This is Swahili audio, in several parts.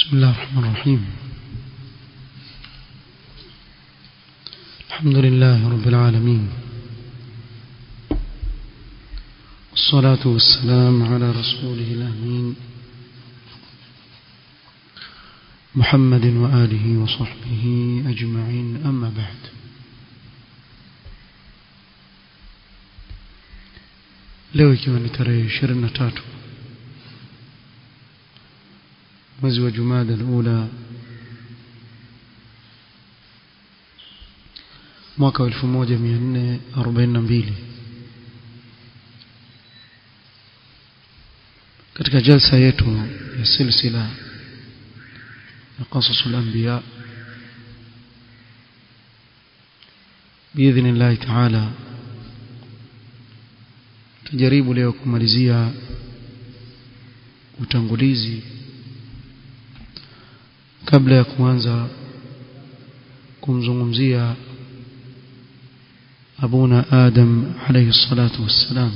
بسم الله الرحمن الرحيم الحمد لله رب العالمين والصلاة والسلام على رسوله الأمين محمد وآله وصحبه أجمعين أما بعد leo ikiwa ni tarehe ishirini na tatu mwezi wa jumada alula mwaka wa elfu moja mia nne arobaini na mbili katika jalsa yetu ya silsila ya qasasu lambiya biidhni llahi taala tujaribu leo kumalizia utangulizi kabla ya kuanza kumzungumzia abuna adam alayhi salatu wassalam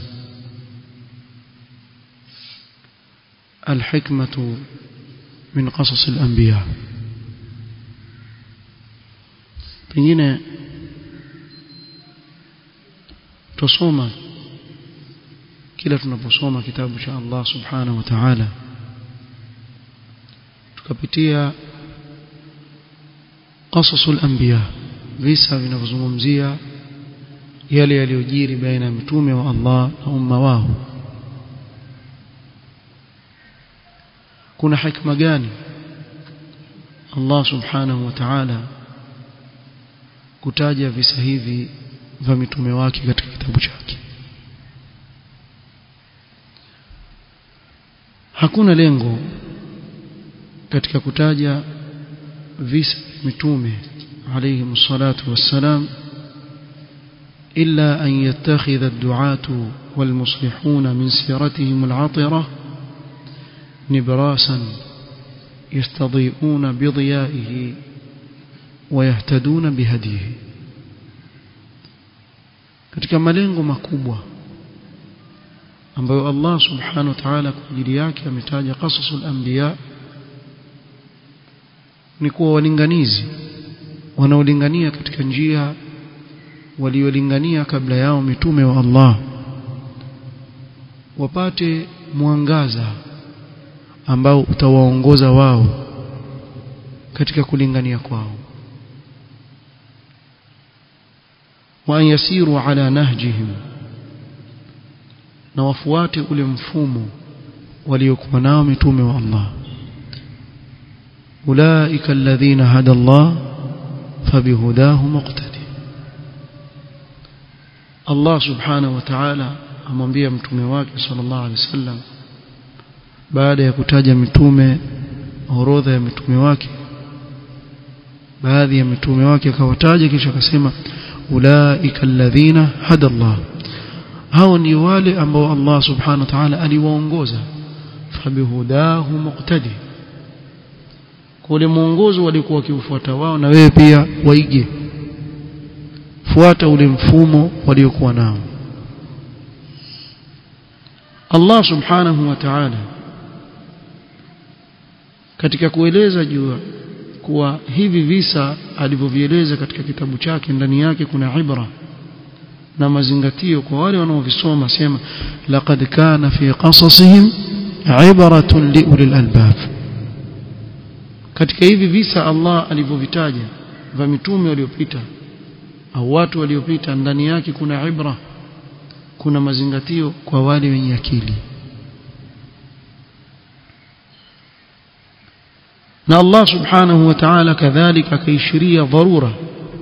الحكمة من قصص الأنبياء pengine tusoma kila tunaposoma kitabu cha Allah subhanahu wa ta'ala tukapitia qasasul anbiya visa vinavyozungumzia yale yaliyojiri baina ya mitume wa Allah na umma wao kuna hikma gani Allah subhanahu wa ta'ala kutaja visa hivi vya mitume wake katika kitabu chake hakuna lengo katika kutaja visa mitume alayhi salatu wassalam إلا أن يتخذ الدعاة والمصلحون من سيرتهم العطرة نبراسا يستضيئون بضيائه ويهتدون بهديه katika malengo makubwa ambayo Allah subhanahu wa ta'ala kwa ajili yake ametaja qasasul anbiya ni kuwa walinganizi wanaolingania katika njia waliolingania kabla yao mitume wa Allah wapate mwangaza ambao utawaongoza wao katika kulingania kwao wa an yasiru ala nahjihim na wafuate ule mfumo waliokuwa nao mitume wa Allah ulaika alladhina hada Allah fabihudahu muqtadi Allah subhanahu wa ta'ala amwambia mtume wake sallallahu alaihi wasallam baada ya kutaja mitume orodha ya mitume wake baadhi ya mitume wake akawataja kisha akasema ulaika alladhina hada Allah hao ni wale ambao Allah subhanahu wa ta'ala aliwaongoza fabihudahu muqtadi kule mwongozo walikuwa wakiufuata wao na wewe pia waige fuata ule mfumo waliokuwa nao Allah subhanahu wa ta'ala katika kueleza juu kuwa hivi visa alivyovieleza katika kitabu chake ndani yake kuna ibra na mazingatio kwa wale wanaovisoma sema laqad kana fi qasasihim ibratun liulil albab katika hivi visa Allah alivyovitaja vya mitume waliopita au watu waliopita ndani yake kuna ibra kuna mazingatio kwa wale wenye akili na Allah subhanahu wa ta'ala kadhalika akaishiria dharura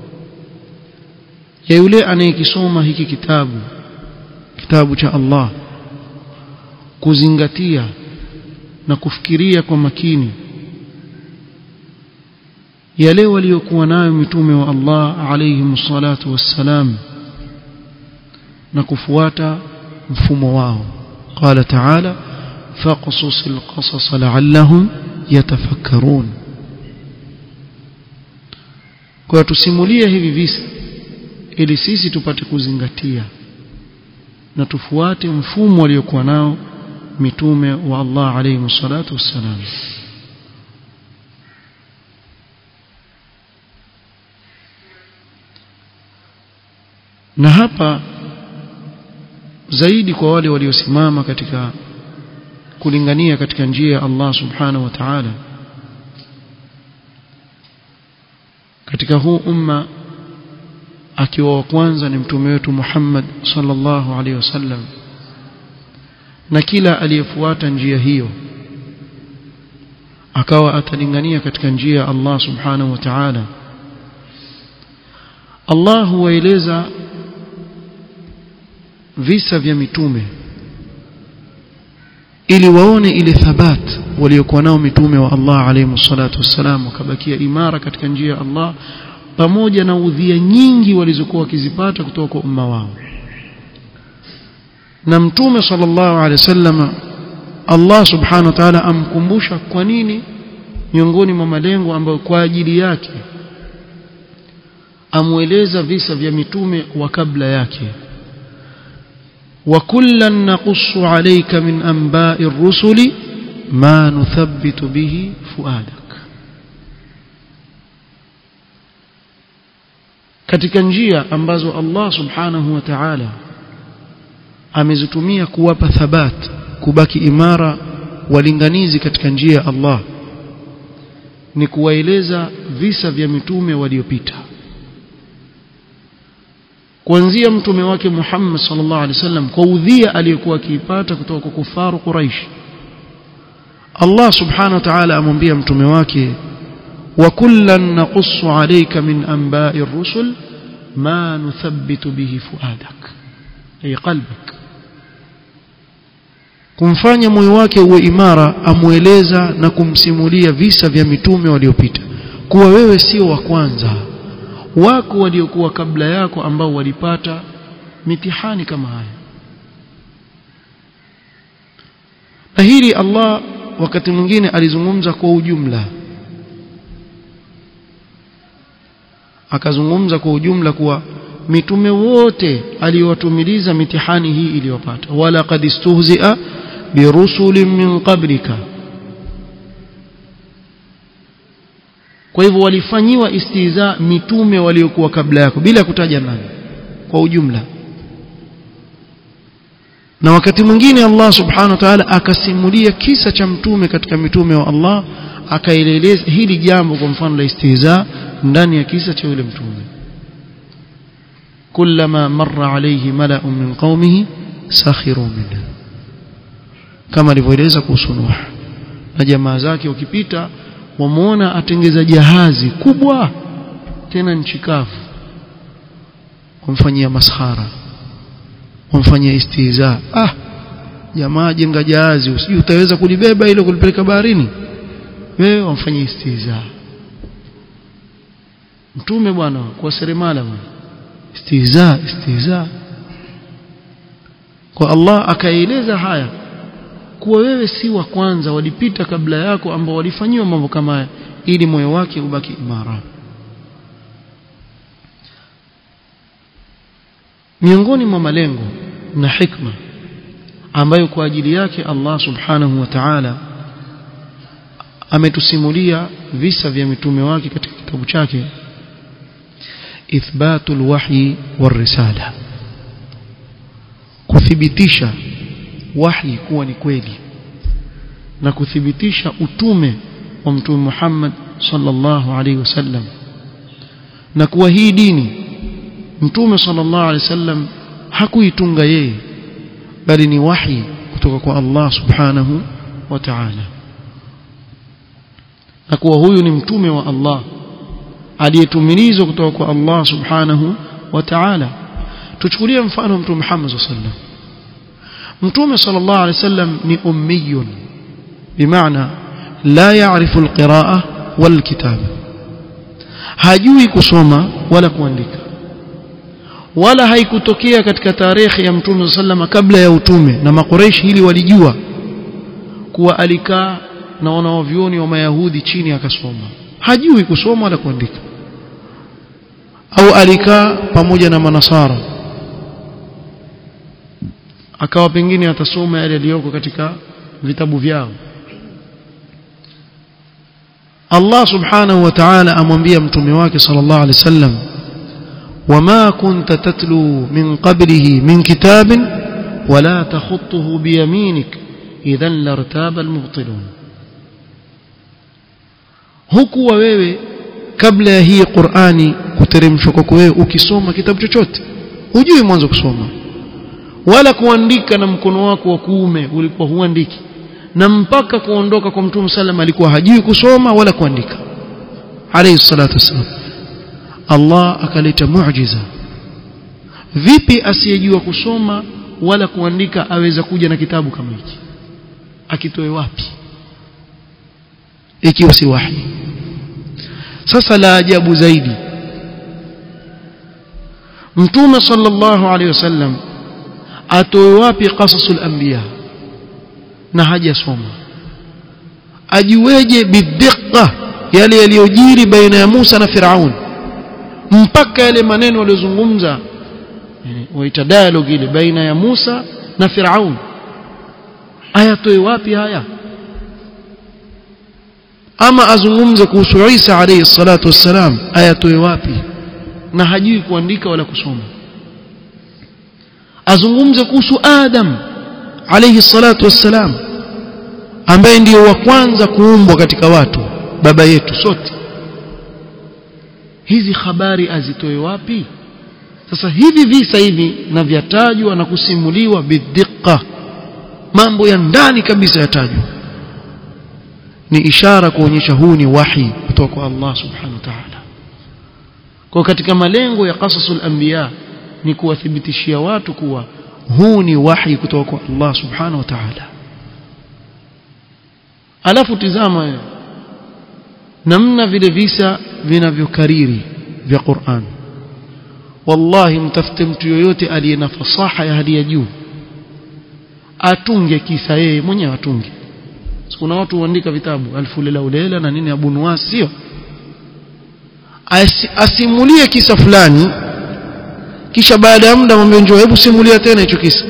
ya yule anayekisoma hiki kitabu kitabu cha Allah kuzingatia na kufikiria kwa makini yale waliokuwa nayo mitume wa Allah alayhim salatu wassalam na kufuata mfumo wao qala ta'ala faqsus alqasas la'allahum yatafakkarun kwa tusimulie hivi visa ili sisi tupate kuzingatia na tufuate mfumo waliokuwa nao mitume wa Allah alayhi salatu wassalam na hapa zaidi kwa wale waliosimama katika kulingania katika njia ya Allah subhanahu wa ta'ala katika huu umma akiwa wa kwanza ni mtume wetu Muhammad sallallahu alaihi wasallam na kila aliyefuata njia hiyo akawa atalingania katika njia ya Allah subhanahu wa ta'ala Allah huwaeleza visa vya mitume ili waone ile thabat waliokuwa nao mitume wa Allah alayhi salatu wassalam wakabakia imara katika njia ya Allah pamoja na udhia nyingi walizokuwa wakizipata kutoka kwa umma wao na mtume sallallahu alaihi wasallam Allah subhanahu wa ta'ala amkumbusha kwa nini miongoni mwa malengo ambayo kwa ajili yake amweleza visa vya mitume wa kabla yake وكلا نقص عليك من أنباء الرسل ما نثبت به فؤادك katika njia ambazo Allah subhanahu wa ta'ala amezitumia kuwapa thabat kubaki imara walinganizi katika njia ya Allah ni kuwaeleza visa vya mitume waliopita kuanzia mtume wake Muhammad sallallahu alaihi wasallam kwa udhia aliyokuwa akiipata kutoka kwa kufaru Quraish Allah subhanahu wa ta'ala amwambia mtume wake wa kullan naqussu alayka min anba'i ar-rusul ma nuthabbitu bihi fuadak ay qalbak kumfanya moyo wake uwe imara amueleza na kumsimulia visa vya mitume waliopita kuwa wewe sio wa kwanza wako waliokuwa kabla yako ambao walipata mitihani kama haya na hili Allah wakati mwingine alizungumza kwa ujumla akazungumza kwa ujumla kuwa mitume wote aliyowatumiliza mitihani hii iliyopata wala qad istuhzi'a birusulin min qablika kwa hivyo walifanyiwa istiza mitume waliokuwa kabla yako bila kutaja nani kwa ujumla na wakati mwingine Allah subhanahu wa ta'ala akasimulia kisa cha mtume katika mitume wa Allah akaeleleza hili jambo kwa mfano la istiza ndani ya kisa cha yule mtume kullama marra alayhi mala'un min qaumihi sakhiru minhu kama alivyoeleza kuhusu Nuh na jamaa zake wakipita wamuona atengeza jahazi kubwa tena nchi kavu kumfanyia maskhara kumfanyia istiza ah jamaa jenga jahazi usijui utaweza kulibeba ile kulipeleka baharini wewe wamfanyia istiza mtume bwana kwa seremala bwana istiza istiza kwa Allah akaeleza haya kuwa wewe si wa kwanza walipita kabla yako ambao walifanyiwa mambo kama haya ili moyo wake ubaki imara miongoni mwa malengo na hikma ambayo kwa ajili yake Allah subhanahu wa ta'ala ametusimulia visa vya mitume wake katika kitabu chake ithbatul wahyi warisala kuthibitisha wahi kuwa ni kweli na kuthibitisha utume wa mtume Muhammad sallallahu alaihi wasallam na kuwa hii dini mtume sallallahu alaihi wasallam hakuitunga yeye bali ni wahi kutoka kwa Allah subhanahu wa ta'ala na kuwa huyu ni mtume wa Allah aliyetumilizwa kutoka kwa Allah subhanahu wa ta'ala tuchukulie mfano mtume Muhammad sallallahu alaihi wasallam mtume sallallahu alaihi wasallam ni ummiyun bimaana la yaarifu alqiraa walkitaba hajui kusoma wala kuandika wala haikutokea katika tarehe ya mtume sallama kabla ya utume na makoreishi hili walijua kuwa alikaa na wanaovyoni wa mayahudi chini akasoma hajui kusoma wala kuandika au alikaa pamoja na manasara akawa pengine atasoma yale yaliyoko katika vitabu vyao Allah subhanahu wa ta'ala amwambia mtume wake sallallahu alaihi wasallam وما كنت تتلو من قبله من كتاب ولا تخطه بيمينك إذا لارتاب المبطلون hukuwa wewe kabla ya hii Qur'ani kuteremshwa kwako wewe ukisoma kitabu chochote hujui mwanzo kusoma wala kuandika na mkono wako wa kuume ulikuwa huandiki na mpaka kuondoka kwa Mtume sallam alikuwa hajui kusoma wala kuandika alayhi salatu wassalam Allah akaleta muujiza vipi asiyejua kusoma wala kuandika aweza kuja na kitabu kama hiki akitoe wapi ikiwa si wahi sasa la ajabu zaidi mtume sallallahu alaihi wasallam atoe wapi qasasul anbiya na hajasoma ajueje bidhiqa yale yaliyojiri baina ya Musa na Firaun mpaka yale maneno waliozungumza waita dialogue ile baina ya Musa na Firaun ayatoe wapi haya ama azungumze kuhusu Isa alayhi salatu wassalam ayatoe wapi na hajui kuandika wala kusoma azungumze kuhusu Adam alayhi salatu wassalam ambaye ndiyo wa kwanza kuumbwa katika watu baba yetu sote hizi habari azitoe wapi sasa hivi visa hivi na vyatajwa na kusimuliwa bidhiqa mambo ya ndani kabisa yatajwa ni ishara kuonyesha huu ni wahi kutoka kwa Allah subhanahu wa ta'ala kwa katika malengo ya qasasul anbiya ni kuwathibitishia watu kuwa huu ni wahi kutoka kwa Allah subhanahu wa ta'ala alafu tizama wewe namna vile visa vinavyokariri vya Qur'an wallahi mtafute mtu yoyote aliye na fasaha ya hali ya juu atunge kisa yeye mwenyewe atunge kuna watu huandika vitabu alfu lela ulela na nini abu nuwas sio As, asimulie kisa fulani kisha baada ya muda mwambie njoo hebu simulia tena hicho kisa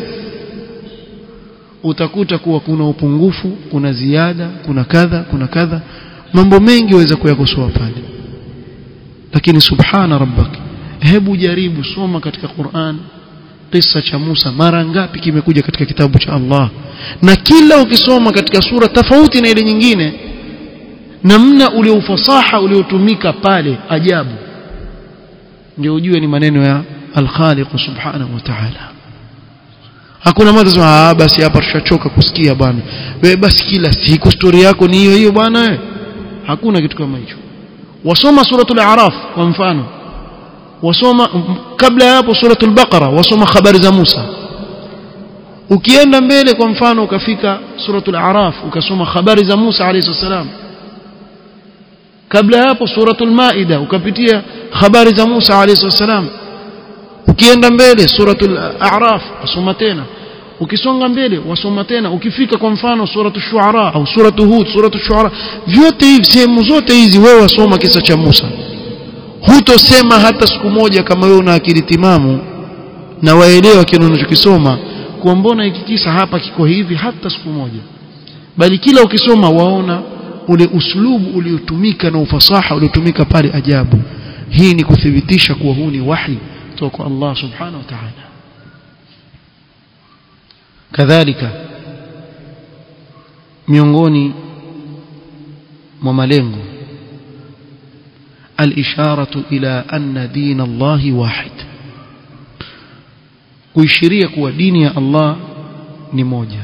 utakuta kuwa kuna upungufu kuna ziada kuna kadha kuna kadha mambo mengi waweza kuyakosoa pale lakini subhana rabbak hebu jaribu soma katika Qur'an kisa cha Musa mara ngapi kimekuja katika kitabu cha Allah na kila ukisoma katika sura tofauti na ile nyingine namna ule ufasaha uliotumika pale ajabu ndio ujue ni maneno ya al-Khaliq subhanahu wa ta'ala hakuna mtu sema ah basi hapa tushachoka kusikia bwana wewe basi kila siku story yako ni hiyo hiyo bwana wewe hakuna kitu kama hicho wasoma suratul a'raf kwa mfano wasoma kabla ya hapo suratul baqara wasoma habari za Musa ukienda mbele kwa mfano ukafika suratul a'raf ukasoma habari za Musa alayhi salam kabla ya hapo suratul maida ukapitia habari za Musa alayhi salam ukienda mbele suratul a'raf wasoma tena ukisonga mbele wasoma tena ukifika kwa mfano suratul shuara au suratul hud suratul shuara vyote hivi sehemu zote hizi wewe wasoma kisa cha Musa hutosema hata siku moja kama wewe una akili timamu na waelewa kile unachokisoma kwa mbona hiki kisa hapa kiko hivi hata siku moja bali kila ukisoma waona ule uslubu uliotumika na ufasaha uliotumika pale ajabu hii ni kuthibitisha kuwa huu ni wahi kutoka kwa Allah subhanahu wa ta'ala kadhalika miongoni mwa malengo الإشارة إلى أن دين الله واحد kuishiria kuwa dini ya Allah ni moja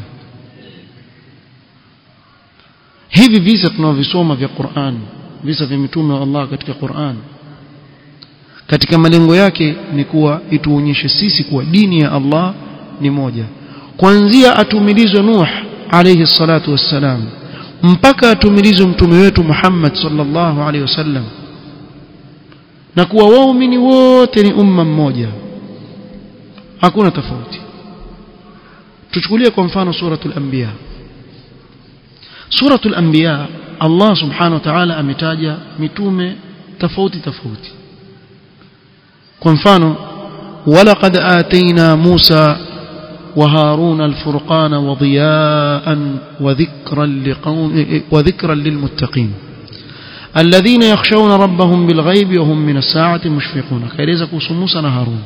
hivi visa tunavisoma vya Qur'an visa vya mitume wa Allah katika Qur'an katika malengo yake ni kuwa ituonyeshe sisi kuwa dini ya Allah ni moja kuanzia atumilizwe Nuh alayhi salatu wassalam mpaka atumilizwe mtume wetu Muhammad sallallahu alayhi wasallam na kuwa waumini wote ni umma mmoja hakuna tofauti tuchukulie kwa mfano suratul anbiya suratul anbiya Allah subhanahu wa ta'ala ametaja mitume tofauti tofauti kwa mfano walaqad atayna Musa وهارون الفرقان وضياء وذكرا لقوم وذكرا للمتقين الذين يخشون ربهم بالغيب وهم من الساعة مشفقون kaeleza kuhusu Musa na Harun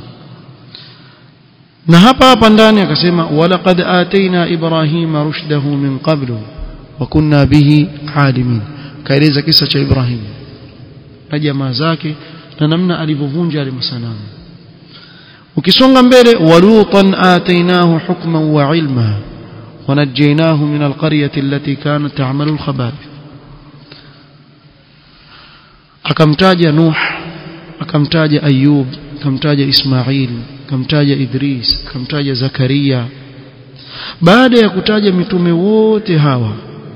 na hapa hapa ndani akasema walaqad ataina ibrahima rushdahu min qablu wa kunna bihi alimin kaeleza kisa cha Ibrahim na jamaa zake na namna alivyovunja ile masanamu ukisonga mbele walutan atainahu hukman wa ilma ونجيناه من القرية التي كانت تعمل الخبائث akamtaja Nuh akamtaja Ayub akamtaja Ismail akamtaja Idris akamtaja Zakaria baada ya kutaja mitume wote hawa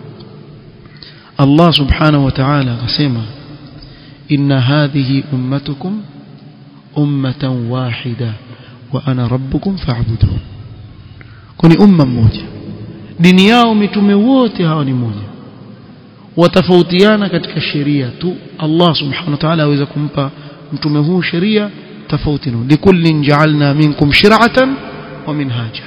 Allah subhanahu wa ta'ala akasema inna hadhihi ummatukum ummatan wahida wa ana rabbukum fa'budun kuni umma mmoja dini yao mitume wote hawa ni moja watafautiana katika sheria tu Allah subhanahu wa ta'ala aweza kumpa mtume huu sheria tofauti na likullin ja'alna minkum shir'atan wa minhaja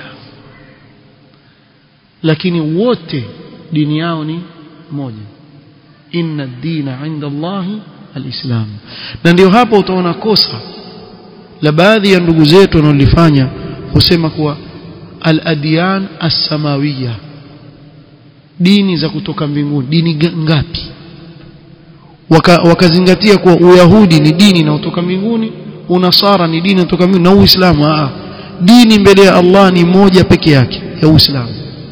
lakini wote dini yao ni moja inna ad-dina 'inda Allah al-islam na ndio hapo utaona kosa la baadhi ya ndugu zetu wanaolifanya husema kuwa al-adyan as-samawiyya dini za kutoka mbinguni dini ngapi Waka, wakazingatia kuwa uyahudi ni dini inayotoka mbinguni unasara ni dini inayotoka mbinguni na uislamu a dini mbele ya Allah ni moja peke yake ya uislamu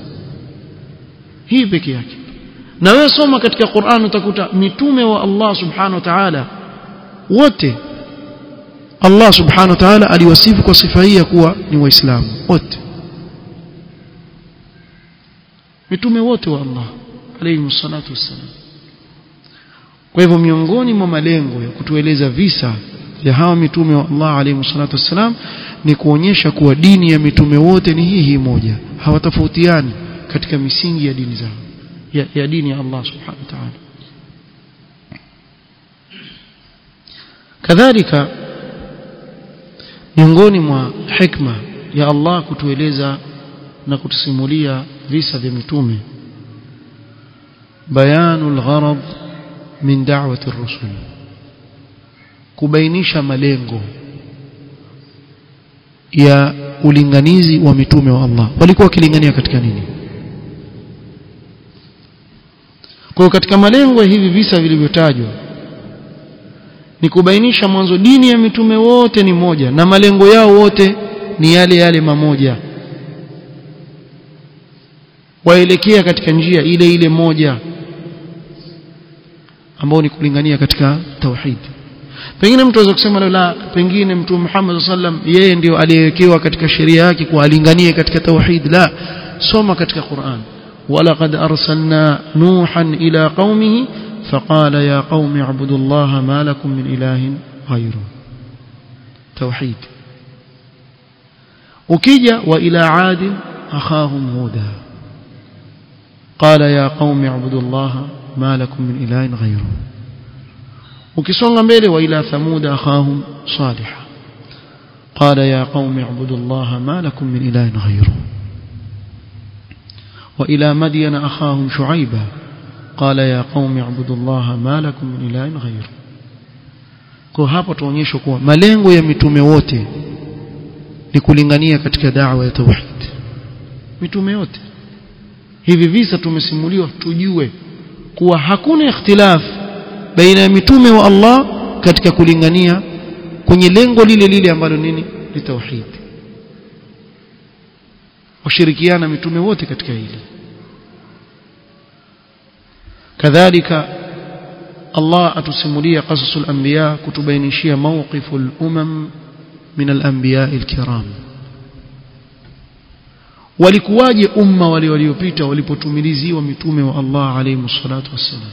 hii peke yake na wewe soma katika Qur'an utakuta mitume wa Allah subhanahu wa ta'ala wote Allah subhanahu wa ta'ala aliwasifu kwa sifa hii ya kuwa ni waislamu wote mitume wote wa Allah alayhi salatu wassalam kwa hivyo miongoni mwa malengo ya kutueleza visa vya hawa mitume wa Allah alayhi salatu wassalam ni kuonyesha kuwa dini ya mitume wote ni hii hii moja hawatofautiani katika misingi ya dini zao ya, ya dini ya Allah subhanahu wa ta'ala kadhalika miongoni mwa hikma ya Allah kutueleza na kutusimulia visa vya mitume bayanul gharad min da'wati ar-rusul kubainisha malengo ya ulinganizi wa mitume wa Allah walikuwa wakilingania katika nini kwa katika malengo ya hivi visa vilivyotajwa ni kubainisha mwanzo dini ya mitume wote ni moja na malengo yao wote ni yale yale mamoja waelekea katika njia ile ile moja ambao ni kulingania katika tauhid pengine mtu aweza kusema la pengine mtume Muhammad sallam yeye ndio aliyewekewa katika sheria yake kwa alinganie katika tauhid la soma katika Qur'an ولقد أرسلنا نوحا إلى قومه فقال يا قوم اعبدوا الله ما لكم من إله غيره توحيد وكيجا وإلى عاد أخاهم هودا قال يا قوم اعبدوا الله ما لكم من إله غيره وكسونغ mbele وإلى ثمود أخاهم صالحا قال يا قوم اعبدوا الله ما لكم من إله غيره وإلى مدين أخاهم شعيبا قال يا قوم اعبدوا الله ما لكم من إله غيره kwa hapo tuonyesha kuwa malengo ya mitume wote ni kulingania katika da'wa ya tauhid mitume wote hivi visa tumesimuliwa tujue kuwa hakuna ikhtilaf baina ya mitume wa Allah katika kulingania kwenye lengo lile lile ambalo nini ni tauhid washirikiana mitume wote katika hili kadhalika Allah atusimulia qasasul anbiya kutubainishia mawqiful umam min al-anbiya al-kiram walikuwaje umma wale waliopita walipotumiliziwa mitume wa Allah alayhi salatu wassalam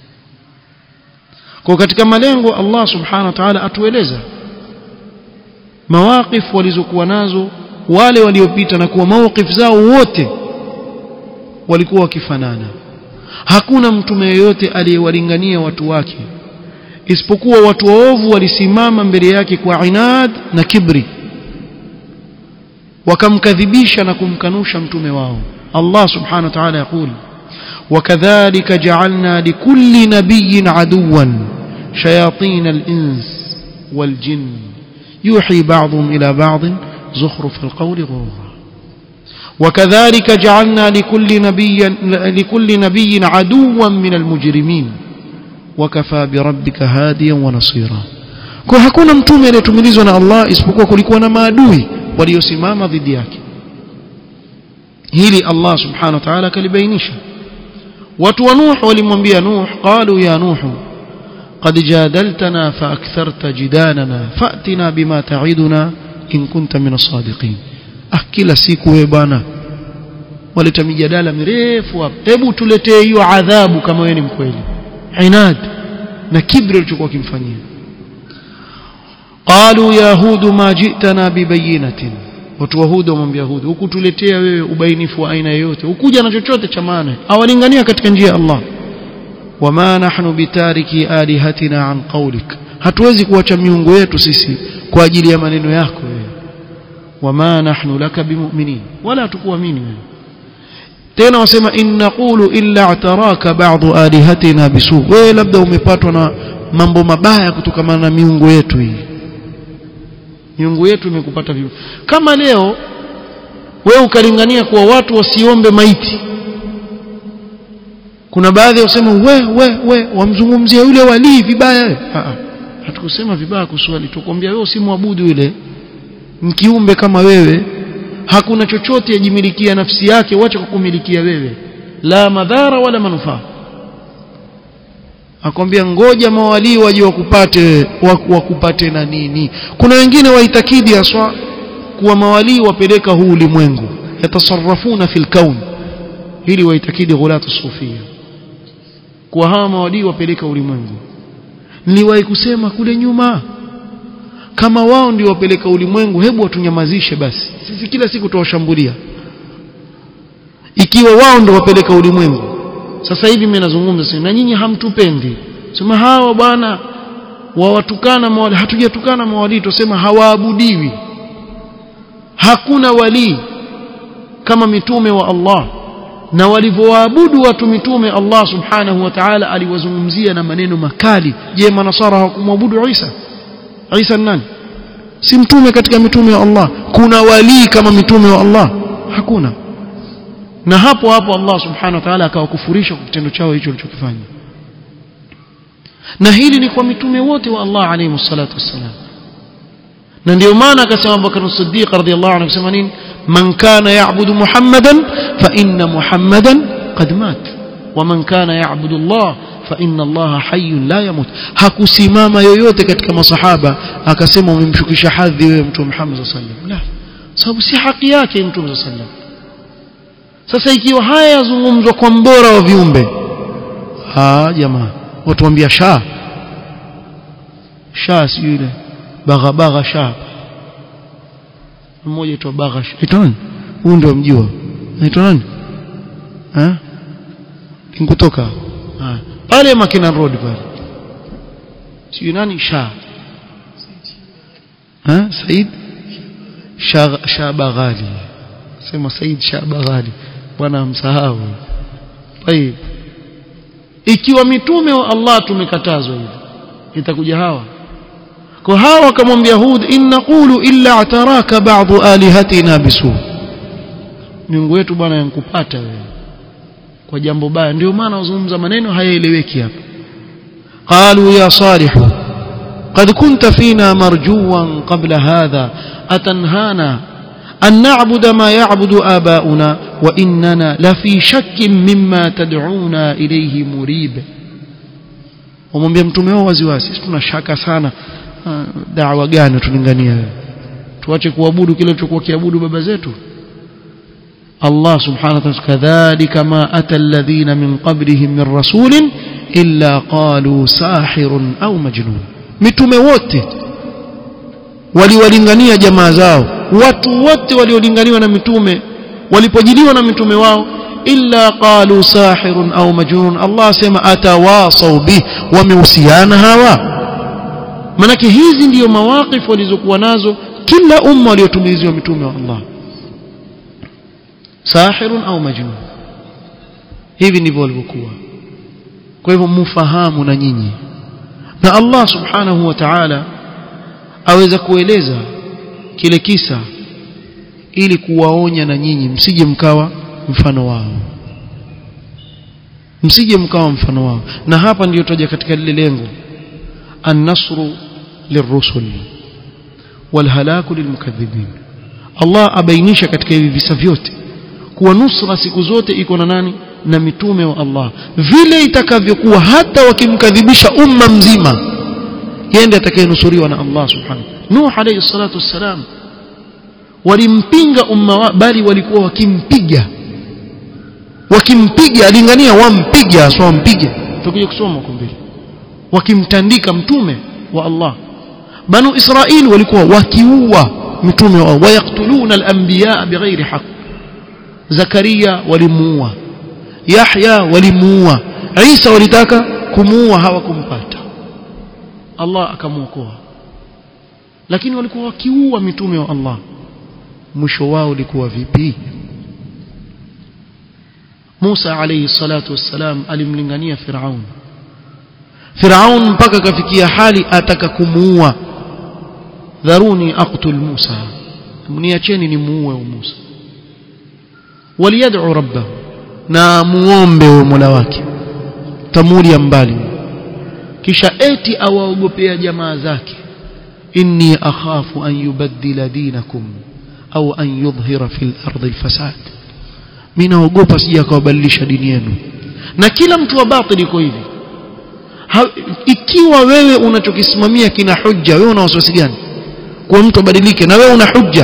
kwa katika malengo Allah subhanahu wa ta'ala atueleza mawaqif walizokuwa nazo wale waliopita na kuwa mawqif zao wote walikuwa wakifanana hakuna mtume yeyote aliyewalingania watu wake isipokuwa watu waovu walisimama mbele yake kwa inad na kibri wakamkadhibisha na kumkanusha mtume wao Allah subhanahu wa ta'ala yakul وكذلك جعلنا لكل نبي عدوا شياطين الإنس والجن يوحي بعضهم إلى بعض زخرف القول غرورا وكذلك جعلنا لكل نبي لكل نبي عدوا من المجرمين وكفى بربك هاديا ونصيرا kwa hakuna mtume aliyetumilizwa na Allah isipokuwa kulikuwa na maadui waliosimama dhidi yake hili Allah subhanahu wa ta'ala kalibainisha watu wa Nuh walimwambia Nuh qalu ya Nuh قد جادلتنا فأكثرت جدالنا فأتنا بما تعدنا إن كنت من الصادقين ah kila siku wewe bwana waleta mijadala mirefu hapa hebu tuletee hiyo adhabu kama wewe ni mkweli inad na kibri ulichokuwa kimfanyia qalu ya hud ma ji'tana bibayinatin watu wa hud wamwambia hud hukutuletea wewe ubainifu wa aina yoyote ukuja na chochote cha maana awalingania katika njia ya Allah wama nahnu bitariki alihatina an qawlik hatuwezi kuacha miungu yetu sisi kwa ajili ya maneno yako wewe wama nahnu laka bimu'minin wala tukuamini wewe tena wasema in naqulu illa ataraka ba'd alihatina bisu wewe labda umepatwa na mambo mabaya kutokana na miungu yetu hii miungu yetu imekupata vibaya kama leo wewe ukalingania kuwa watu wasiombe maiti kuna baadhi wasema we we we wamzungumzia yule walii vibaya hatukusema vibaya kuswali tukwambia wewe usimwabudu yule mkiumbe kama wewe hakuna chochote yajimilikia nafsi yake wacha kukumilikia wewe la madhara wala manufaa akwambia ngoja mawalii waje wakupate wakupate na nini kuna wengine waitakidi aswa kuwa mawalii wapeleka huu ulimwengu yatasarrafuna fil kaun ili waitakidi ghulatu sufia kuwa hawa mawalii wapeleka ulimwengu niliwahi kusema kule nyuma kama wao ndio wapeleka ulimwengu hebu watunyamazishe basi sisi kila siku tuwashambulia ikiwa wao ndio wapeleka ulimwengu sasa hivi mimi nazungumza sasa na nyinyi hamtupendi sema hawa bwana wawatukana mawali hatujatukana mawali tusema hawaabudiwi hakuna wali kama mitume wa Allah na walivyoabudu watu mitume Allah subhanahu wa ta'ala aliwazungumzia na maneno makali je manasara hawakumwabudu Isa Isa nani si mtume katika mitume wa Allah kuna walii kama mitume wa Allah hakuna na hapo hapo Allah subhanahu wa ta'ala akawakufurisha kwa kitendo chao hicho walichokifanya na hili ni kwa mitume wote wa Allah alayhi salatu wassalam na ndio maana akasema Abubakar Siddiq radhiyallahu anhu akasema nini man kana ya'budu Muhammadan fa inna Muhammadan qad mat wa man kana ya'budu Allah fa inna Allah hayyun la yamut hakusimama yoyote katika masahaba akasema umemshukisha hadhi wewe mtume Muhammad sallallahu alaihi wasallam la sababu si haki yake mtume sallallahu alaihi wasallam sasa ikiwa haya yazungumzwa kwa mbora wa viumbe ah jamaa watuambia sha sha si yule bagha bagha sha mmoja aitwa bagha aitwa nani huyu ndio mjua aitwa nani eh kutoka ah pale Makina Road pale si nani sha eh Said Shabaghali sema Said Shabaghali bwana msahau طيب ikiwa mitume wa Allah tumekatazwa hivi itakuja hawa kwa hawa wakamwambia Hud in naqulu illa ataraka ba'd alihatina bisu miungu yetu bwana yankupata wewe kwa jambo baya ndio maana uzungumza maneno hayaeleweki hapa qalu ya salih قد كنت فينا مرجوا قبل هذا أتنهانا أن نعبد ما يعبد آباؤنا وإننا لفي شك مما تدعونا إليه مريب wamwambia mtume wao waziwazi sisi tuna shaka sana dawa gani tulingania wewe tuache kuabudu kile tulichokuwa kiabudu baba zetu Allah subhanahu wa ta'ala kadhalika ma ata alladhina min qablihim min rasulin illa qalu sahirun au majnun mitume wote waliwalingania jamaa zao watu wote waliolinganiwa na mitume walipojiliwa na mitume wao illa qalu sahirun au majnun Allah asema atawasau bih wamehusiana hawa manake hizi ndiyo mawaqif walizokuwa nazo kila umma waliotumiliziwa mitume wa Allah sahirun au majnun hivi ndivyo walivyokuwa kwa hivyo mfahamu na nyinyi na Allah subhanahu wa ta'ala aweza kueleza kile kisa ili kuwaonya na nyinyi msije mkawa mfano wao msije mkawa mfano wao na hapa ndiyo toja katika lile lengo an-nasru lirrusul walhalaku lilmukaththibin Allah abainisha katika hivi visa vyote kuwa nusra siku zote iko na nani na mitume wa Allah vile itakavyokuwa hata wakimkadhibisha umma mzima yende atakayenusuriwa na Allah subhanahu Nuh alayhi salatu wassalam walimpinga umma wa, bali walikuwa wakimpiga wakimpiga alingania wampiga sio wampige tukija kusoma huko mbele wakimtandika mtume wa Allah banu Israili walikuwa wakiua mitume wao wayaktuluna al-anbiya bighairi haqq Zakaria walimuua Yahya walimuua Isa walitaka kumuua hawakumpata Allah akamuokoa lakini walikuwa wakiua mitume wa Allah mwisho wao ulikuwa vipi Musa alayhi salatu wassalam alimlingania Firaun Firaun mpaka akafikia hali ataka kumuua dharuni aqtul Musa mniacheni nimuue Musa waliyad'u rabbahu na muombe wa Mola wake tamuri ya mbali kisha eti awaogopea jamaa zake inni akhafu an yubaddila dinakum au an yudhhira fil ardi alfasad mimi naogopa sija akawabadilisha dini yenu na kila mtu wa batili iko hivi ha, ikiwa wewe unachokisimamia kina hujja wewe una wasiwasi gani kwa mtu abadilike na wewe una hujja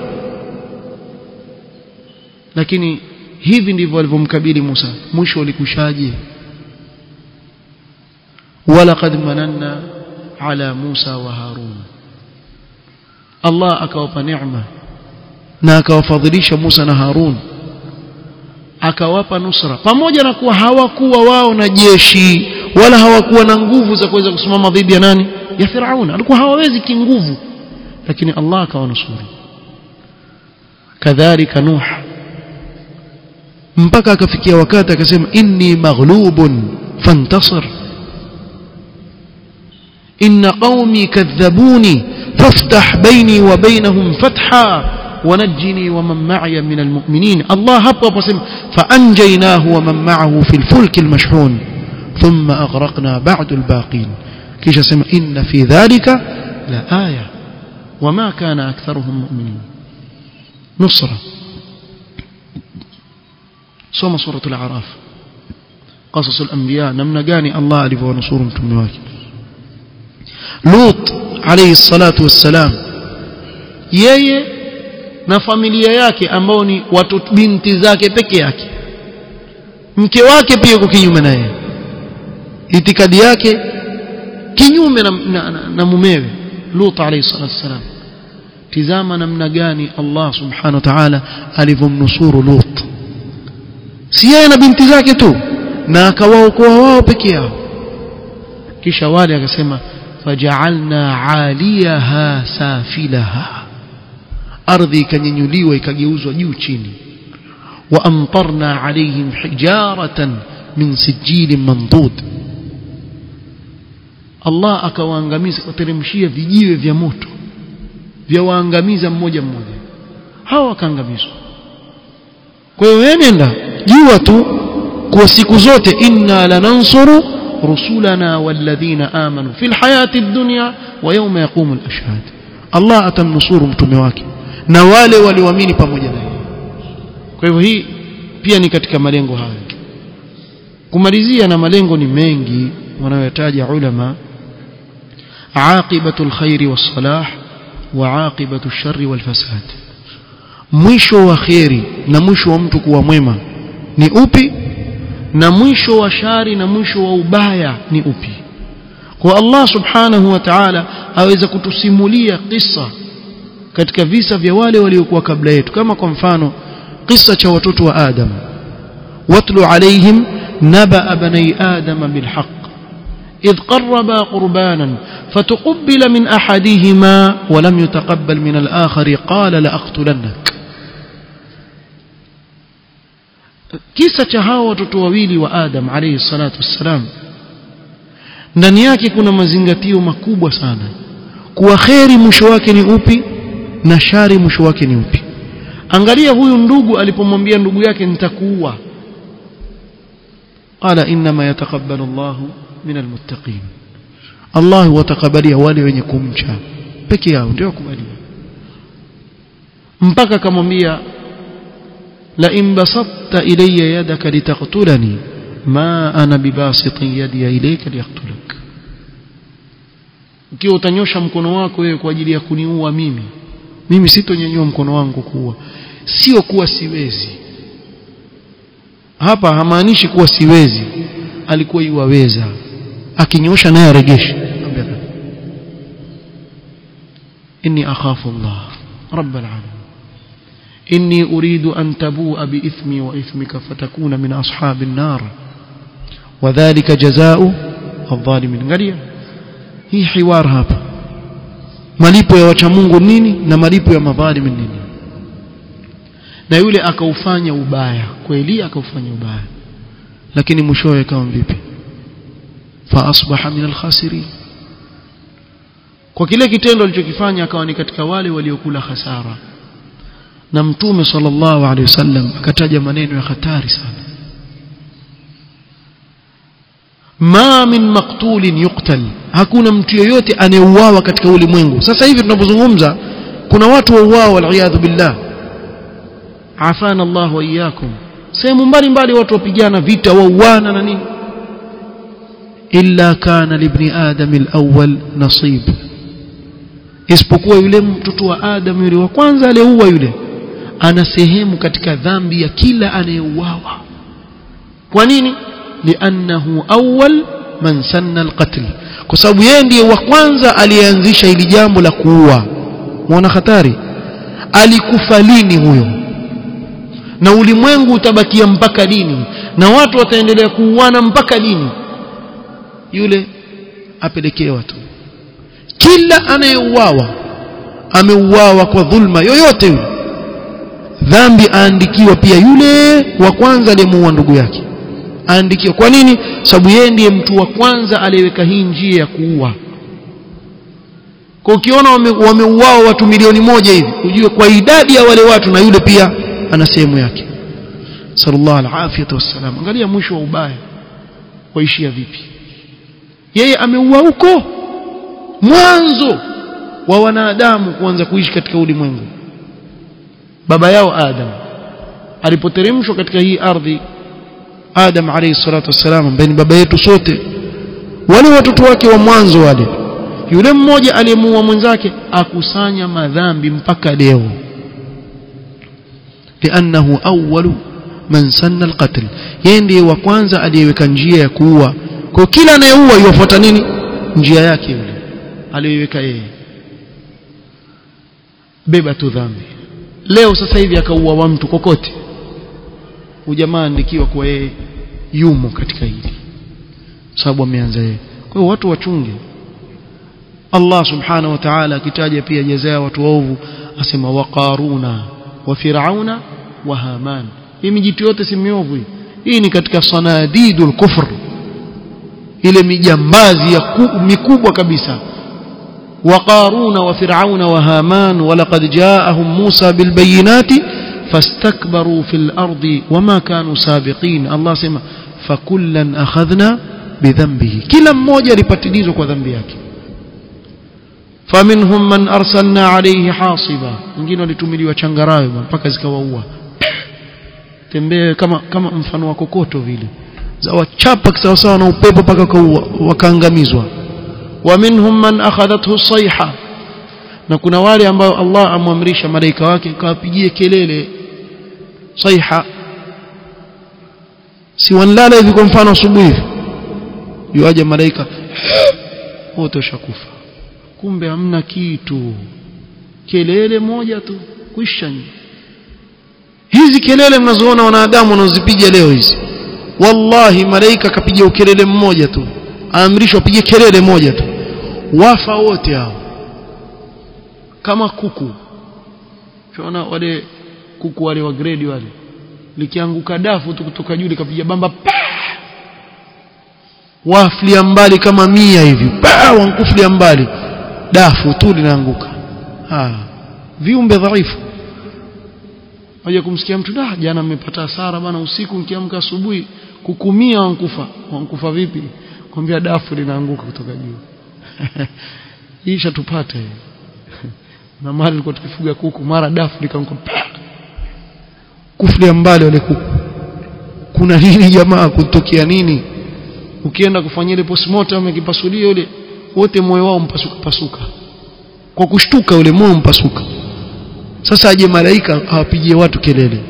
lakini hivi ndivyo walivyomkabili Musa mwisho ulikushaje walaqad mananna ala Musa wa Harun Allah akawapa neema na akawafadhilisha Musa na Harun akawapa nusra pamoja na kuwa hawakuwa wao na jeshi wala hawakuwa na nguvu za kuweza kusimama dhidi ya nani ya Firauna alikuwa hawawezi kinguvu lakini Allah akawanusuru kadhalika Nuh mpaka akafikia wakati akasema inni maghlubun fantasir inna qaumi kadhabuni faftah baini wa bainahum fatha ونجني ومن معي من المؤمنين الله هبط وسلم فأنجيناه ومن معه في الفلك المشحون ثم أغرقنا بعد الباقين كيش سمع إن في ذلك لآية وما كان أكثرهم مؤمنين نصرة سوما سورة الأعراف قصص الأنبياء نمنا قاني الله ألف ونصور متمواك لوط عليه الصلاة والسلام yeye na familia yake ambao ni watoto binti zake peke yake mke wake pia yuko kinyume naye itikadi yake kinyume na, na, na, na mumewe Lut alayhi salatu wasalam tizama namna gani Allah subhanahu wa ta'ala alivyomnusuru Lut si yeye na binti zake tu na akawaokoa wao peke yao kisha wale akasema faja'alna 'aliyaha safilaha ardhi ikanyanyuliwa ikageuzwa juu chini wa amtarna alaihim hijaratan min sijilin mandud Allah akawaangamiza kuteremshia vijiwe vya moto vya waangamiza mmoja mmoja hawa wakaangamizwa kwa hiyo wewe nenda jua tu kwa siku zote inna lanansuru rusulana walladhina amanu fil hayati dunya wa yawma yaqumu al-ashhad Allah atamnusuru mtume wake na wale walioamini pamoja naye kwa hivyo hii pia ni katika malengo hayo kumalizia na malengo ni mengi wanayotaja ulama aqibatu alkhairi wassalah wa aqibatu alsharri walfasad mwisho wa khairi na mwisho wa mtu kuwa mwema ni upi na mwisho wa shari na mwisho wa ubaya ni upi kwa Allah subhanahu wa ta'ala aweza kutusimulia kisa katika visa vya wale waliokuwa kabla yetu kama kwa mfano kisa cha watoto wa Adam watlu alaihim naba bani adam bilhaq إذ قربا قربانا فتقبل من أحدهما ولم يتقبل من الآخر قال لأقتلنك kisa cha hawa watoto wawili wa Adam alayhi salatu wassalam ndani yake kuna mazingatio makubwa sana kuwa kheri mwisho wake ni upi na shari mwisho wake ni upi angalia huyu ndugu alipomwambia ndugu yake nitakuua qala inma yataqabbalu Allahu min almuttaqin Allah watakabalia wale wenye kumcha peke yao ndio kubalia mpaka akamwambia la in basatta ilayya yadaka litaqtulani ma ana bibasitin yadi ilayka liyaqtulak ukiwa utanyosha mkono wako wewe kwa ajili ya kuniua mimi mimi sitonyanyua mkono wangu kuua sio kuwa siwezi hapa hamaanishi kuwa siwezi alikuwa yuwaweza akinyosha naye aregeshe inni akhafu Allah rabb alamin inni uridu an tabua biithmi wa ithmika fatakuna min ashabi an-nar wadhālika jazaa'u adh-dhalimin angalia hii hiwar hapa malipo ya wacha Mungu nini na malipo ya madhalimin nini na yule akaufanya ubaya kweli akaufanya ubaya lakini mwishowe kama vipi fa asbaha min al-khasirin kwa kile kitendo alichokifanya akawa ni katika wale waliokula hasara na mtume sallallahu alaihi wasallam akataja maneno ya hatari sana ma min maqtulin yuqtal hakuna mtu yeyote anayeuawa katika ulimwengu sasa hivi tunapozungumza kuna watu wauawa waliyadhu billah afana Allah wa iyyakum sehemu mbalimbali watu wapigana vita wauana na nini illa kana libni adam alawwal nasib isipokuwa yule mtoto wa adam yule wa kwanza aliyeua yule ana sehemu katika dhambi ya kila anayeuawa kwa nini liannahu awwal man sanna alqatl kwa sababu yeye ndiye wa kwanza aliyeanzisha hili jambo la kuua muona hatari alikufa lini huyo na ulimwengu utabakia mpaka lini na watu wataendelea kuuana mpaka lini yule apelekewa tu kila anayeuawa ameuawa kwa dhulma yoyote yule dhambi aandikiwa pia yule wa kwanza aliyemuua ndugu yake aandikiwa kwa nini sababu yeye ndiye mtu wa kwanza aliyeweka hii njia ya kuua kwa ukiona wameuawa wame watu milioni moja hivi ujue kwa idadi ya wale watu na yule pia ana sehemu yake sallallahu alafiyatu wassalam angalia mwisho wa ubaya waishia vipi yeye ameua huko mwanzo wa wanadamu kuanza kuishi katika ulimwengu baba yao Adam alipoteremshwa katika hii ardhi Adam alayhi salatu wassalam ambaye ni baba yetu sote wale watoto wake wa mwanzo wale yule mmoja aliyemuua mwenzake akusanya madhambi mpaka leo لانه اول من سن القتل yeye ndiye wa kwanza aliyeweka njia ya kuua kwa kila anayeua yufuata nini njia yake yule aliyoiweka yeye beba tu dhambi leo sasa hivi akaua wa mtu kokote ujamaa andikiwa kwa yeye yumo katika hili sababu ameanza yeye kwa hiyo watu wachunge Allah subhanahu wa ta'ala akitaja pia jazaa watu waovu asema waqaruna wa firauna wa haman hii mijitu yote si miovu hii hii ni katika sanadidul kufr ile mijambazi ya mikubwa kabisa وقارون وفرعون وهامان ولقد جاءهم موسى بالبينات فاستكبروا في الأرض وما كانوا سابقين الله سمع فكلا أخذنا بذنبه كلا mmoja alipatilizwa kwa dhambi yake فمنهم من أرسلنا عليه حاصبا wengine walitumiliwa changarawe mpaka zikawaua tembee kama kama mfano wa kokoto vile za wachapa sawasawa na upepo mpaka wakaangamizwa ومنهم من أخذته الصيحة na kuna wale ambao Allah amwamrisha malaika wake kawapigie kelele saiha si wanlala hivi kwa mfano asubuhi yuaje malaika wote washakufa kumbe hamna kitu kelele moja tu kwisha hizi kelele mnazoona wanadamu wanazozipiga leo hizi wallahi malaika kapiga ukelele mmoja tu aamrishwa apige kelele moja tu wafa wote hao kama kuku tunaona wale kuku wale wa grade wale likianguka dafu tu kutoka juu likapiga bamba pa waflia mbali kama mia hivi pa wankuflia mbali dafu tu linaanguka ah viumbe dhaifu waje kumsikia mtu da jana mmepata hasara bana usiku nikiamka asubuhi kukumia wankufa wankufa vipi kwambia dafu linaanguka kutoka juu hii shatupata na mara tulikuwa tukifuga kuku mara dafu likaanguka kuflia mbali wale kuku kuna nini jamaa kutokea nini ukienda kufanyia ile postmortem akipasulia yule wote moyo wao mpasuka pasuka kwa kushtuka ule moyo mpasuka sasa aje malaika awapigie watu kelele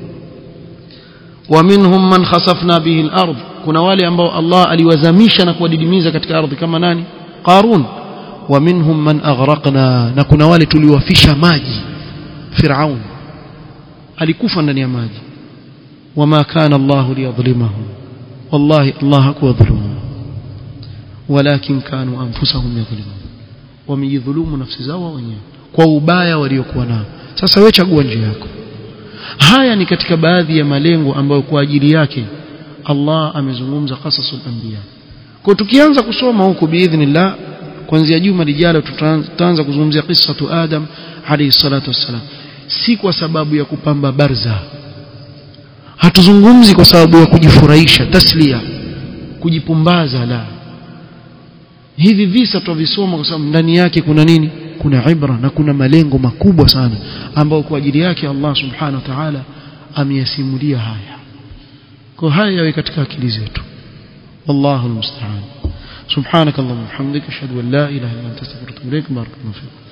wa minhum man khasafna bihi al-ard kuna wale ambao Allah aliwazamisha na kuwadidimiza katika ardhi kama nani Qarun wa minhum man aghraqna na kuna wale tuliwafisha maji Firaun alikufa ndani ya maji wama kana Allah liyadhlimahum wallahi Allah hakuwadhulumu walakin kanu anfusahum yadhlimun wamejidhulumu nafsi zao wenyewe kwa ubaya waliokuwa nao sasa wewe chagua njia yako haya ni katika baadhi ya malengo ambayo kwa ajili yake Allah amezungumza qasasul anbiya kwa tukianza kusoma huku biidhnillah kuanzia juma lijalo tutaanza kuzungumzia qissatu Adam alayhi salatu wassalam si kwa sababu ya kupamba barza hatuzungumzi kwa sababu ya kujifurahisha taslia kujipumbaza la hivi visa tutavisoma kwa sababu ndani yake kuna nini kuna ibra na kuna malengo makubwa sana ambayo kwa ajili yake Allah subhanahu wa ta'ala ameyasimulia haya kwa haya yawe katika akili zetu wallahu almusta'an subhanakallahumma wa bihamdika ashhadu an la ilaha illa anta astaghfiruka wa atubu ilaik barakallahu fiik